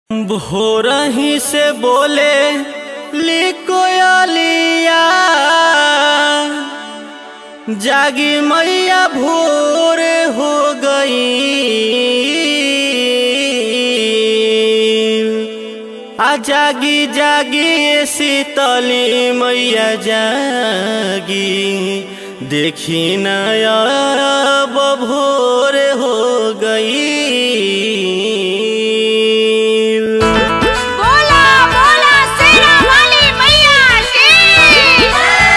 भोरही से बोले लिकोयलिया जागी मैया भोर हो गई आ जागी जागी शीतली मैया जागी देखी नया भोर हो गई बोला बोला शेरा वाली मैया की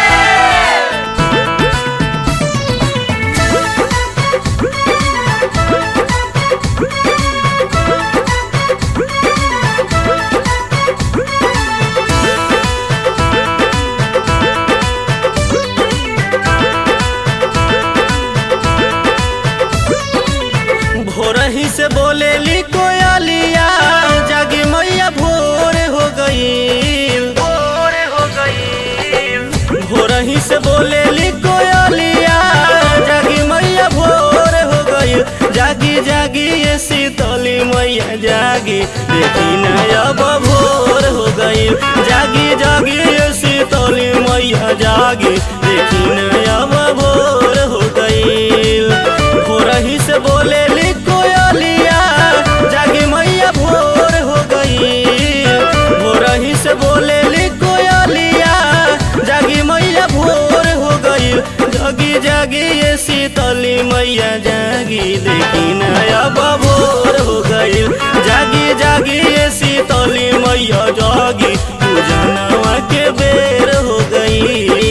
भोरही से बोले ली कोयलिया जागी मैया भोर हो गई भोर हो गई भोरही से बोले ली कोयलिया जागी मैया भोर हो गई जागी जागी ये शीतली मैया जागी देखी नया भोर हो गई जागी जागी ये शीतली मैया जागी देखी नया भोर हो गई भोरही से बोले ली कोयलिया जागी मैया भोर हो गई भोरही से बोले ली कोयलिया जागी मैया भोर हो गई जागी जागी ये शीतली मैया जागी देखी नया भोर हो गई जागी जागी ये शीतली मैया जागी पूजनवा के बेर हो गई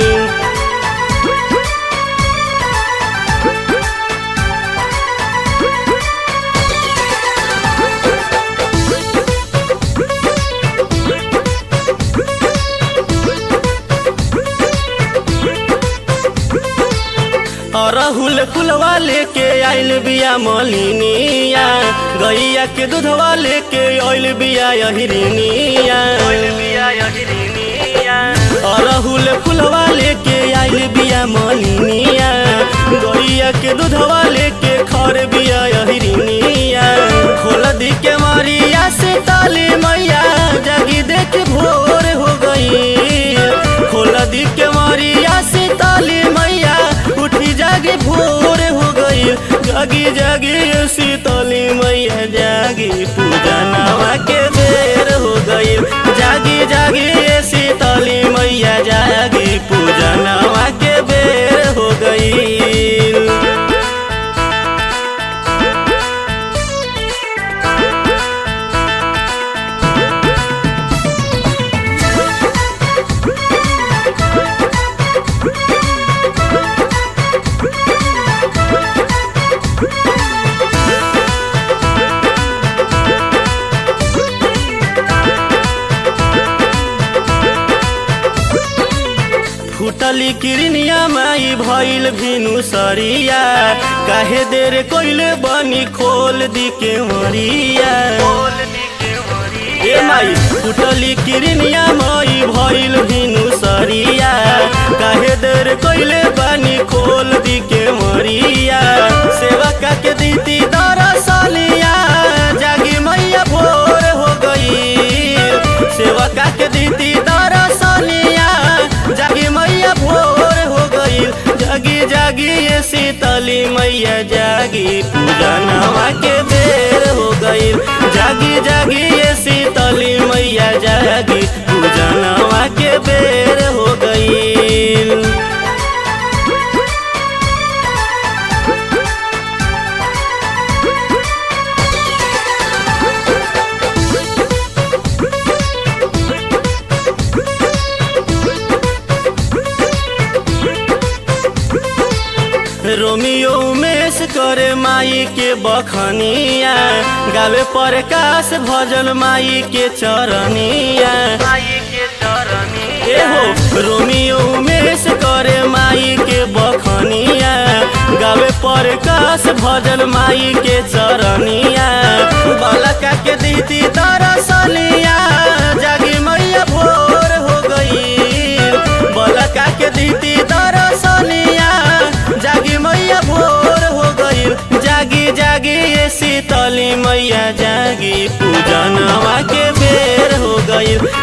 अरहुल फुलवा लेके आइल बिया मलिनिया गैया के दूधवा लेके आइल बिया अहिरिनिया अरहुल फुलवा लेके आइल बिया मलिनिया गैया के दूधवा लेके खर बिया अहिरिनिया खोल दी के मारिया से ताली मैया जागी देख भोर हो गई खोल दी के मारिया से ताली मैया उठी जागी भोर हो गई जागी जागी शीतली मैया जागी पूजा नवा के बेर हो गई जागी जागी शीतली मैया जागी पूजा नवा के बेर हो गई फुटली किरनिया माई भइल भिनु सरिया काहे देर कोइले बनी खोल दी के मरिया ए माई फुटली किरनिया माई भइल भिनु सरिया काहे देर कोइले बनी खोल दी के मरिया सेवा का के दीती दरसलिया जागी मैया भोर हो गई सेवा का के दीती दरसलिया जागी मैया भोर हो गई जागी जागी ये शीतली मैया जागी पूजा नवा के बेर हो गई जागी जागी ये शीतली मैया जागी पूजा नवा के बेर हो गई रोमियो उमेश करे माई के बखनिया गावे प्रकाश भजन माई के चरनिया ए हो रोमियो उमेश करे माई के बखनिया गावे प्रकाश भजन माई के चरनिया बालका के दीदी दरसलिया जागी मैया भोर हो गई बालका के दीदी दरसलिया जागी मैया भोर हो गई जागी जागी ये शीतली मैया जागी पूजन गईल